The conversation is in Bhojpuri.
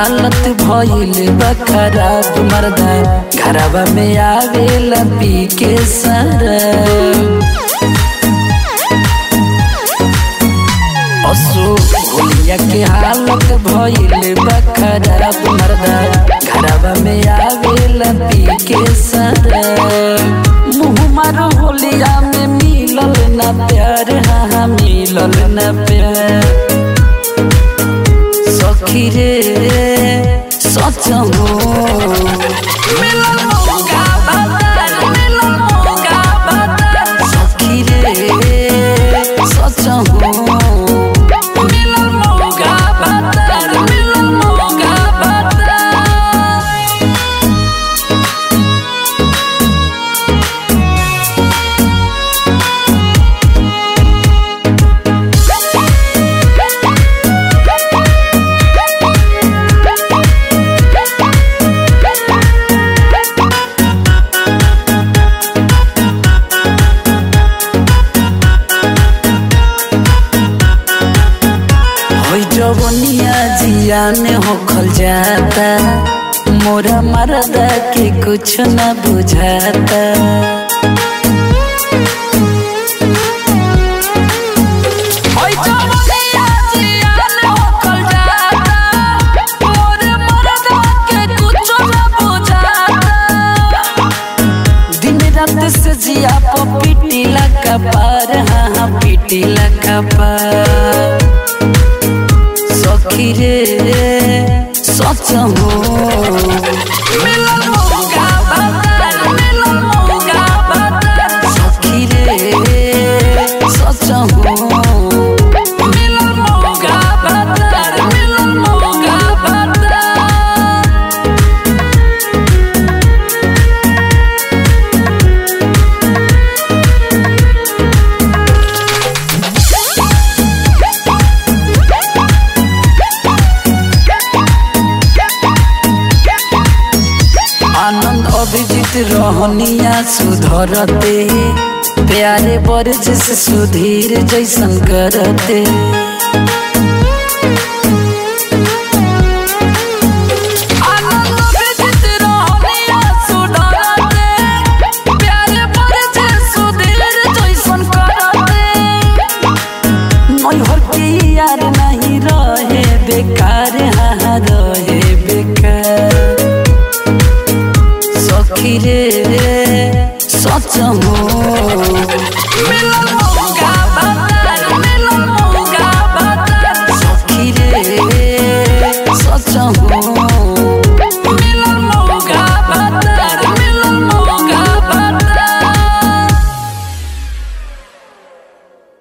हालत भइल बा खराब मर्दा घरवा में आवेला पी के सरब असो होलिया के हालत भइल बा खराब मर्दा घरवा में आवेला पी के सरब मुँह मारो होलिया में मिलल ना प्यार हाँ हाँ मिलल ना प्यार सखी रे सच हो मिलल मौका बाजार, मिलल मौका बाजार। सखी रे सच हो मिलल मौका बाजार, मिलल मौका बाजार। होई जवनिया जियान होखल जाता मोरा मरदा के कुछ न बुझाता होई जवनिया जियान होखल जाता, मोरा मरदा के कुछ न बुझाता। दिन रात से जिया पो पीटीला कपार हाँ हाँ पीटीला कपार सखी रे सच हो मिलल मौका बाजार, मिलल मौका बाजार। सखी रे सच हो मिलल मौका बाजार, मिलल मौका बाजार। आनंद अभिजीत रहनिया सुधरते प्यारे बरज से सुधीर जैसन करते आनंद अभिजीत रहनिया सुधरते, प्यारे बरज से सुधीर जैसन करते। नैहर के यार नहीं रहे बेकार हाँ हाँ रहे बेकार सखी रे सच हो